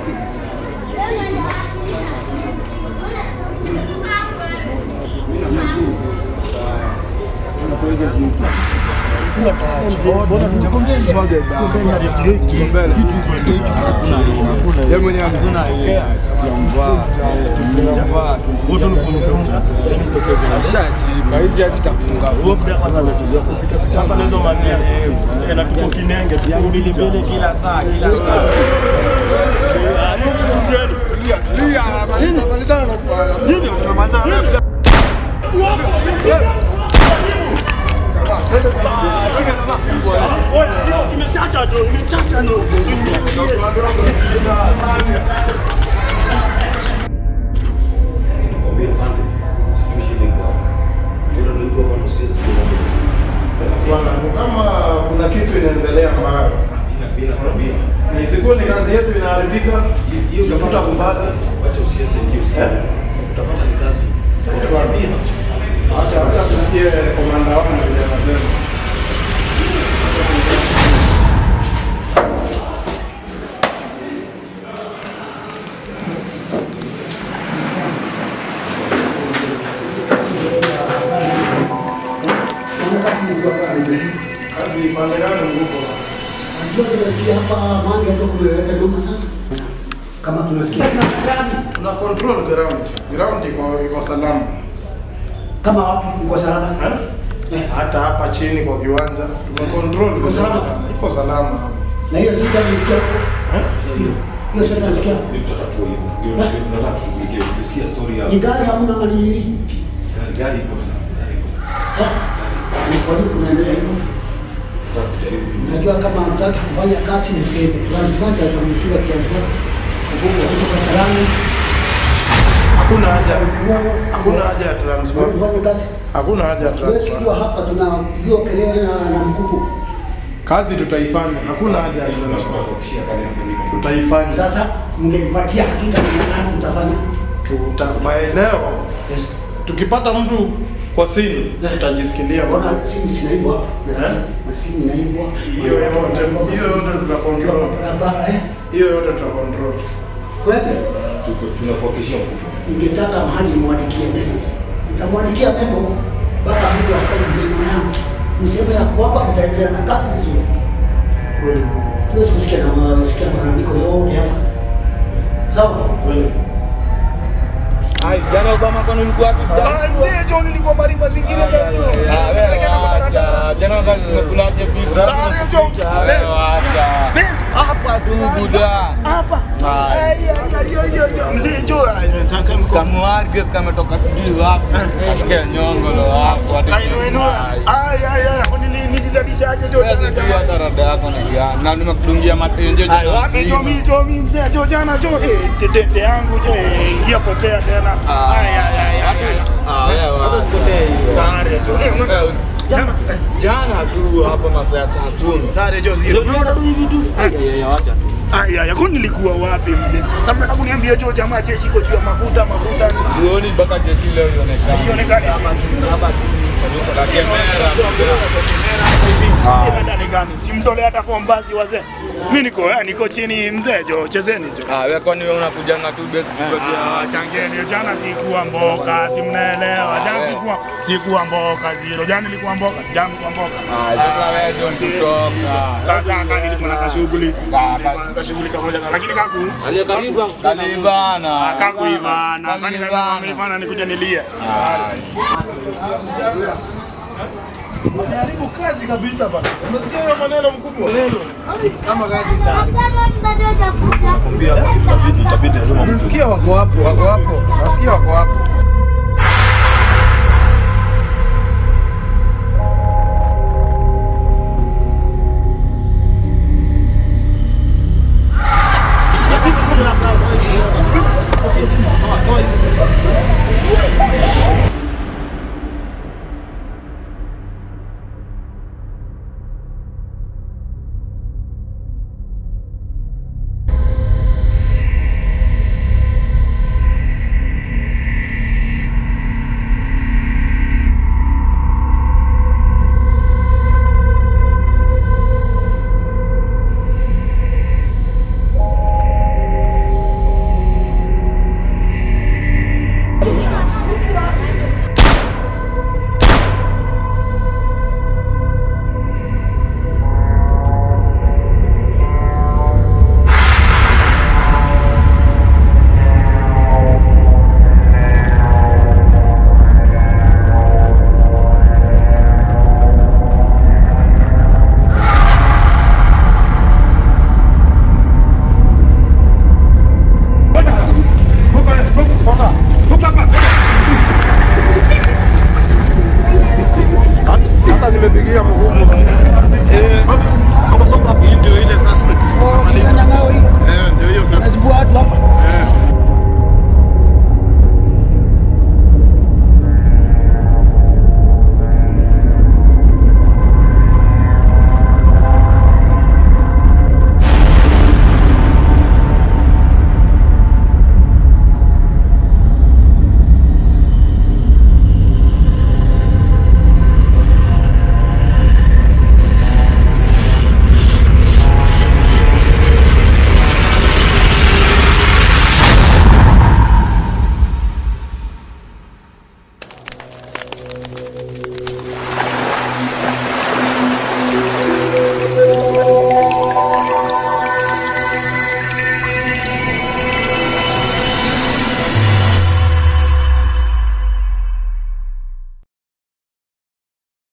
Mbili kila saa kila saa. Bwana, ni kama kuna kitu inaendelea mbaya. Isikuwe ni kazi yetu inaharibika, tutakubali. Acha acha tusikie komanda wangu vile anasema. Kazi pande gani nguko? Najua tunasikia hapa Mange ndio kumeleta noma sana. Kama tunasikia Tuna control ground. Ground iko iko salama. kama wapi iko salama. Eh? Hata hapa chini kwa kiwanja tume control. Iko salama? Iko salama. Na hiyo sisi tunasikia. Hiyo hiyo sisi tunasikia. Ni gari hamna mali nini? Eh? Ni kwa nini kunaendelea hivyo? Unajua kama hataki kufanya kazi mseme tunazipata za mkiwa kianza. Kubwa kutoka salama. Hakuna haja. Hakuna haja ya transfer. Kufanya kazi. Hakuna haja ya Tuwezi transfer. kuwa hapa tunapigiwa kelele na, na mkubwa. Kazi tutaifanya. Hakuna haja ya transfer. Tutaifanya. Sasa mngenipatia hakika ni nani mtafanya? Tuta maeneo Yes. tukipata mtu kwa simu tutajisikilia. Mbona simu zinaibwa? Nasikia na simu inaibwa. Hiyo yote hiyo yote tutakontrol. Barabara eh. Hiyo yote tutakontrol. Kweli ningetaka mahali nimwandikie memo. Nitamwandikia memo mpaka mtu aseme memo yangu. Niseme ya kwamba mtaendelea na kazi vizuri. Kweli. Tuwezi kusikia na kusikia malalamiko yote hapa. Sawa? Kweli. Ai, jana Obama kwani ulikuwa wapi? Mzee John nilikuwa marifa zingine za Ah, wewe acha. Jana wakati tumekulaje pizza? Sare, John. Wewe acha. Hapa tu buda. hapa. Ai. Mzee John sasa mko Kamuarges kametoka sijui wapi. Kashike nyongolo hapo. hadi Kainua inua. Ai ai ai, kwani nini nilidalishaje John? Wewe sijui hata rada yako na kia. Na nimekudungia matenjo Ai wapi Jomi Jomi mzee Jo jana Jo eh tetete yangu je ingia potea tena. Ai ai ai ai. Ah, wewe acha. Sare Jo. Eh mwe- Eh, Jana jana tu hapa masaa ya saa kumi. Sare Jo zero. Unaona tu hivi tu. Ai ai kwani nilikuwa wapi mzee? Sasa mnataka kuniambia Jo jamaa jeshi iko juu ya mafuta mafuta. Sioni mpaka jeshi leo ionekane. Haionekani hapa. La Kemera. Ndani gani? Simtolea hata form basi wazee. Mimi niko eh, niko chini mzee Jo chezeni Jo. Ah, wewe kwani wewe unakujanga tu base Ah, changeni jana sikuwa mboka, si mnaelewa. Jana sikuwa sikuwa mboka zero. Jana nilikuwa mboka, si jana nilikuwa mboka. Ah, sasa wewe John kutoka. Sasa kama nilikuwa na kashughuli, Ka- nilikuwa na kashughuli kamoja lakini kaku Kalibana. kakuivana, kani kama Kalibana. ameivana nikuja nilie. Unaharibu kazi kabisa bana. Unasikia hiyo maneno mkubwa? Kama kazi Nasikia wako hapo, wako hapo. Nasikia wako hapo. Toa hizi.